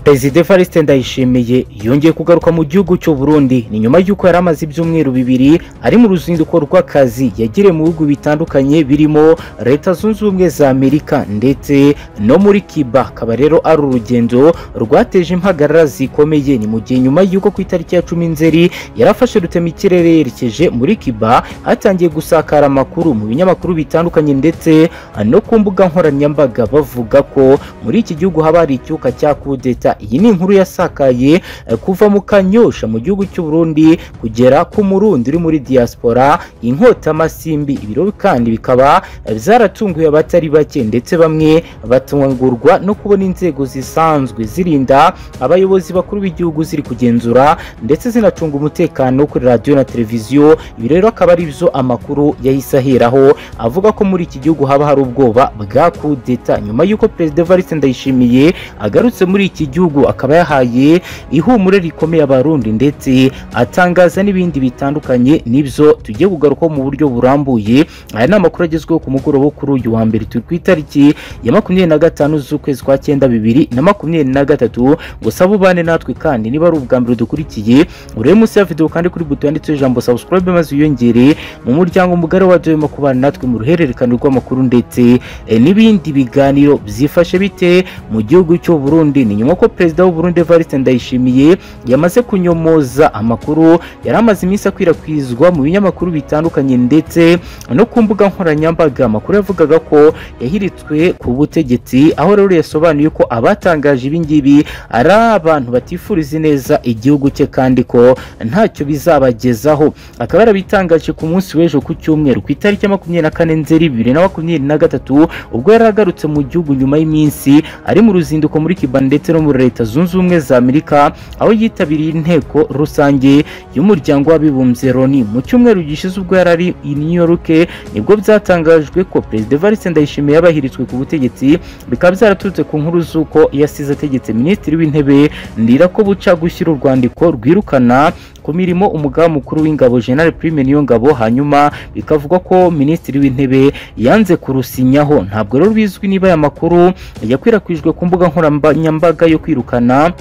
Perezida Evariste Ndayishimiye yongeye kugaruka mu gihugu cy'u Burundi ni nyuma y'uko yari amaze ibyumweru bibiri ari mu ruzinduko rw'akazi yagiriye mu bihugu bitandukanye birimo Leta Zunze Ubumwe za Amerika ndetse no muri Cuba akaba rero ari urugendo rwateje impagarara zikomeye ni mu gihe nyuma y'uko ku itariki ya cumi Nzeri yarafashe rutema ikirere yerekeje muri Cuba hatangiye gusakara amakuru mu binyamakuru bitandukanye ndetse no ku mbuga nkoranyambaga bavuga ko muri iki gihugu haba hari icyuka cya kudeta iyi ni inkuru yasakaye eh, kuva mu kanyosha mu gihugu cy'u Burundi kugera ku murundi uri muri diaspora inkota masimbi ibiro kandi bikaba eh, byaratunguye abatari bake ndetse bamwe batungurwa no kubona inzego zisanzwe zirinda abayobozi bakuru b'igihugu ziri kugenzura ndetse zinacunga umutekano kuri radiyo na televiziyo ibi rero akaba ari byo amakuru yahise aheraho avuga ko muri iki gihugu haba hari ubwoba bwa kudeta nyuma y'uko perezida Evariste Ndayishimiye agarutse muri iki gihugu akaba yahaye ihumure rikomeye abarundi ndetse atangaza n'ibindi bitandukanye nibyo tugiye kugarukaho mu buryo burambuye aya ni amakuru agezweho ku mugoroba wo kuri uyu wa mbere turi ku itariki ya makumyabiri na gatanu z'ukwezi kwa cyenda bibiri na makumyabiri na gatatu gusaba ubane natwe kandi niba ari ubwa mbere dukurikiye urebe munsi ya videwo kandi kuri buto yanditseho ijambo subscribe maze wiyongere mu muryango mugari wa doyema kubana natwe mu ruhererekane rw'amakuru ndetse eh, n'ibindi biganiro byifashe bite mu gihugu cy'u Burundi ni nyuma ko perezida w'u Burundi Evariste Ndayishimiye yamaze kunyomoza amakuru yari amaze iminsi akwirakwizwa mu binyamakuru bitandukanye ndetse no ku mbuga nkoranyambaga amakuru yavugaga ko yahiritswe ku butegetsi aho rero yasobanuye ko abatangaje ibingibi ari abantu batifuriza neza igihugu cye kandi ko ntacyo bizabagezaho akaba yarabitangaje ku munsi w'ejo ku cyumweru ku itariki ya makumyabiri na kane nzeri bibiri na makumyabiri na gatatu ubwo yari agarutse mu gihugu nyuma y'iminsi ari mu ruzinduko muri Cuba ndetse no muri Leta Zunze Ubumwe za Amerika aho yitabiriye inteko rusange y'umuryango w'abibumbye Loni mu cyumweru gishize ubwo yari ari i New York nibwo byatangajwe ko Perezida Evariste Ndayishimiye yabahiritswe ku butegetsi bikaba byaraturutse ku nkuru z'uko yasize ategetse Minisitiri w'Intebe Ndirako Buca gushyira urwandiko rwirukana ku mirimo umugaba mukuru w'ingabo General Prime Niyongabo hanyuma bikavugwa ko minisitiri w'intebe yanze kurusinyaho ntabwo rero bizwi niba aya makuru yakwirakwijwe ku mbuga nkoranyambaga yo kwirukana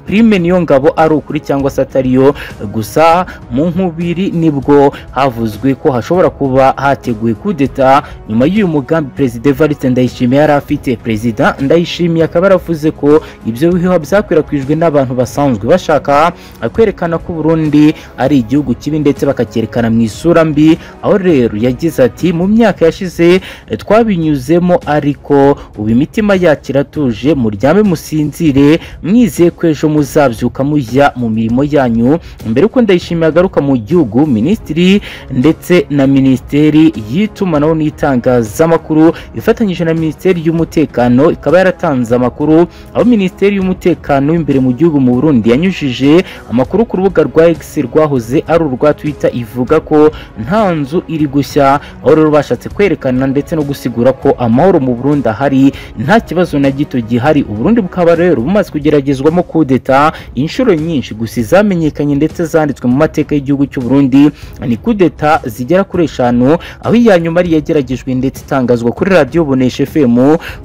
Prime niyo ngabo ari ukuri cyangwa se atariyo gusa mu nkubiri nibwo havuzwe ko hashobora kuba hateguwe kudeta nyuma y'uyu mugambi Perezida Evariste Ndayishimiye yari afite Perezida Ndayishimiye akaba yaravuze ko ibyo bihuha byakwirakwijwe n'abantu basanzwe bashaka kwerekana ko Burundi ari igihugu kibi ndetse bakacyerekana mu isura mbi aho rero yagize ati mu myaka yashize eh, twabinyuzemo ariko ubu imitima yacu iratuje muryame musinzire mwizeye ko ejo muzabyuka mujya mu mirimo yanyu mbere uko ndayishimiye agaruka mu gihugu minisitiri ndetse na minisiteri y'itumanaho n'itangazamakuru ifatanyije na minisiteri y'umutekano ikaba yaratanze amakuru aho minisiteri y'umutekano imbere mu gihugu mu Burundi yanyujije amakuru ku rubuga rwa X rwahoze ari urwa Twitter ivuga ko nta nzu iri gushya aho rero bashatse kwerekana ndetse no gusigura ko amahoro mu Burundi ahari nta kibazo na gito gihari Uburundi bukaba rero bumaze kugeragezwamo ku kudeta inshuro nyinshi gusa izamenyekanye ndetse zanditswe mu mateka y'igihugu cy'u Burundi ni kudeta zigera kuri eshanu aho iya nyuma ari yageragejwe ndetse itangazwa kuri radiyo Bonesha FM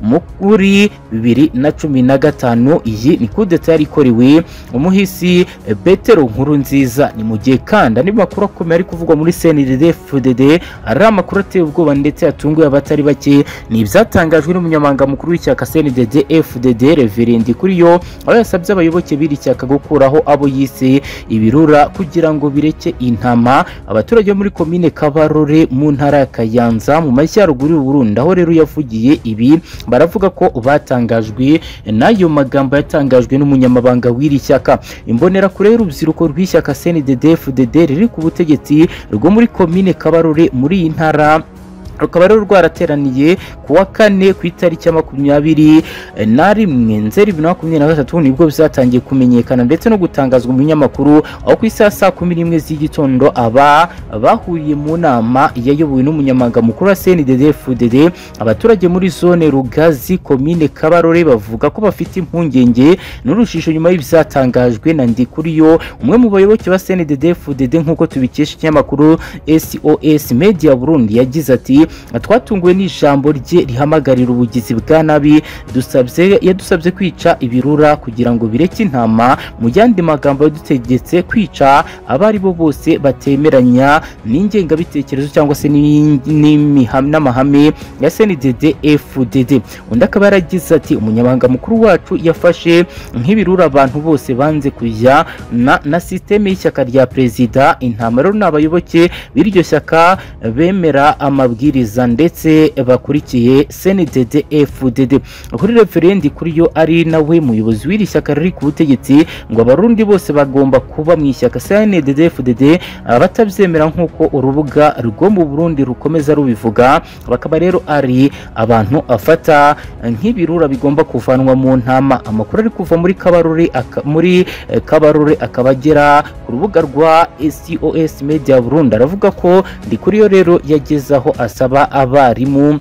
mu kuri bibiri na cumi na gatanu iyi ni kudeta yari ikorewe umuhisi Betero nkuru nziza ni mu gihe kandi andi makuru akomeye ari kuvugwa muri CNDD FDD ari amakuru ateye ubwoba ndetse yatunguye abatari bake ni ibyatangajwe n'umunyamabanga mukuru w'ishyaka CNDD FDD Reverend kuri yo aho yasabye abayobozi abayoboke b'iri shyaka gukuraho abo yise ibirura kugira ngo bireke intama abaturage bo muri komine Kabarore mu ntara ya Kayanza mu majyaruguru y'u Burundi aho rero yavugiye ibi baravuga ko batangajwe n'ayo magambo yatangajwe n'umunyamabanga w'iri shyaka imbonera kure y'urubyiruko rw'ishyaka CNDD-FDD riri ku butegetsi rwo muri komine Kabarore muri iyi ntara rukaba rero rwarateraniye ku wa kane ku itariki ya makumyabiri na rimwe nzeri bibiri na makumyabiri na gatatu nibwo bizatangiye kumenyekana ndetse no gutangazwa mu binyamakuru aho ku isaha saa kumi n'imwe z'igitondo aba bahuriye mu nama yayobowe n'umunyamabanga mukuru wa CNDD-FDD abaturage muri zone Rugazi komine Kabarore bavuga ko bafite impungenge n'urujijo nyuma y'ibyatangajwe na Ndikuriyo umwe mu bayoboke ba CNDD-FDD nk'uko tubikesha ikinyamakuru SOS Media Burundi yagize ati ati twatunguwe n'ijambo rye rihamagarira ubugizi bwa nabi dusabye yadusabye kwica ibirura kugira ngo bireke intama mu yandi magambo yadutegetse kwica abo ari bo bose batemeranya n'ingengabitekerezo cyangwa se n'imi- n'imiha- n'amahame ya SNDD FDD undi akaba yaragize ati umunyamabanga mukuru wacu yafashe nk'ibirura abantu bose banze kujya na, na sisiteme y'ishyaka rya perezida intama rero ni abayoboke b'iryo shyaka bemera amabwiriza ndetse bakurikiye SNDD FDD kuri referendi kuri yo ari nawe muyobozi w'iri shyaka riri ku butegetsi ngo abarundi bose bagomba kuba mu ishyaka SNDD FDD abatabyemera nk'uko urubuga rwo mu Burundi rukomeza rubivuga bakaba rero ari abantu afata nk'ibirura bigomba kuvanwa mu ntama amakuru ari kuva muri kabarore aka- muri eh, kabarore akaba agera ku rubuga rwa SOS Media Burundi aravuga ko ndikuriyo rero yagezaho asaba abarimu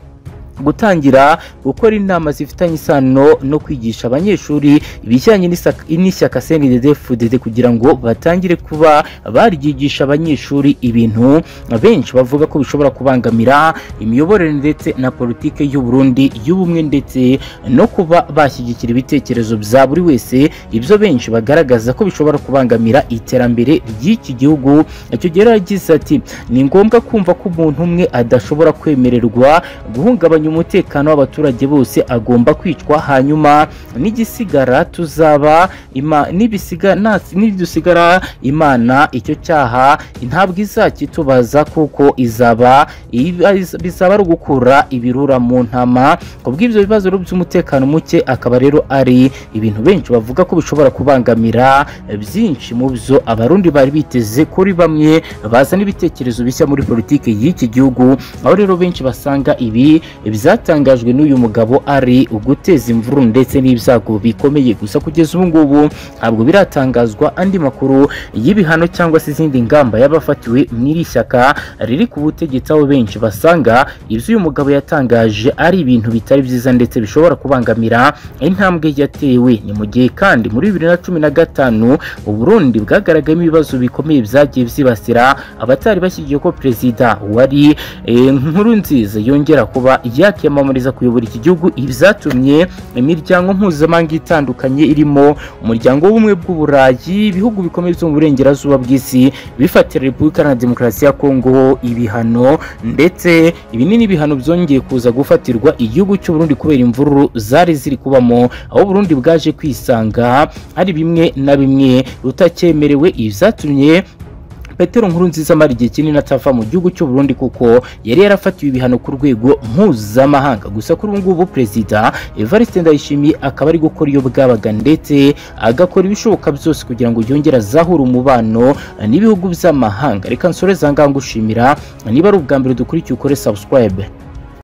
gutangira gukora inama zifitanye isano no kwigisha abanyeshuri ibijyanye n'isaka- n'ishyaka CNDD-FDD kugira ngo batangire kuba baryigisha abanyeshuri ibintu benshi bavuga ko bishobora kubangamira imiyoborere ndetse na politike y'u Burundi y'ubumwe ndetse no kuba bashyigikira ibitekerezo bya buri wese ibyo benshi bagaragaza ko bishobora kubangamira iterambere ry'iki gihugu icyo gihe rero yagize ati ni ngombwa kumva ko umuntu umwe adashobora kwemererwa guhungabanya umutekano w'abaturage bose agomba kwicwa hanyuma n'igisigara tuzaba ima- nibisiga- nas- nidusigara imana icyo cyaha ntabwo izakitubaza kuko izaba iba- iz- bizaba ari ugukura ibirura mu ntama ku bw'ibyo bibazo rero by'umutekano muke akaba rero ari ibintu benshi bavuga ko bishobora kubangamira byinshi mu byo abarundi bari biteze kuri bamwe bazana ibitekerezo bishya muri politiki y'iki gihugu aho rero benshi basanga ibi byatangajwe n'uyu mugabo ari uguteza imvururu ndetse n'ibyago bikomeye gusa kugeza ubu ngubu ntabwo biratangazwa andi makuru y'ibihano cyangwa se izindi ngamba y'abafatiwe mw'iri shyaka riri ku butegetsi aho benshi basanga ibyo uyu mugabo yatangaje ari ibintu bitari byiza ndetse bishobora kubangamira intambwe yatewe ni mu gihe kandi muri bibiri na cumi na gatanu uburundi bwagaragayemo ibibazo bikomeye byagiye byibasira abatari bashyigiye ko perezida wari Eh, nkuru nziza yongera kuba yakiyamamariza kuyobora iki gihugu ibyatumye imiryango mpuzamahanga itandukanye irimo umuryango w'ubumwe bw'uburayi ibihugu bikomeye byo mu burengerazuba bw'isi bifatira repubulika na demokarasi ya kongo ibihano ndetse ibi ni n'ibihano byongeye kuza gufatirwa igihugu cy'u Burundi kubera imvururu zari ziri kubamo aho Burundi bwaje kwisanga hari bimwe na bimwe rutacyemerewe ibyatumye Petero Nkurunziza amara igihe kinini atava mu gihugu cy'u Burundi kuko yari yarafatiwe ibihano ku rwego mpuzamahanga gusa kuri ubu ngubu perezida Evariste Ndayishimiye akaba ari gukora iyo bwabaga ndetse agakora ibishoboka byose kugira ngo yongere azahure umubano n'ibihugu by'amahanga reka nsoreze aha ngaha ngushimira niba ari ubwa mbere dukurikiye ukore subscribe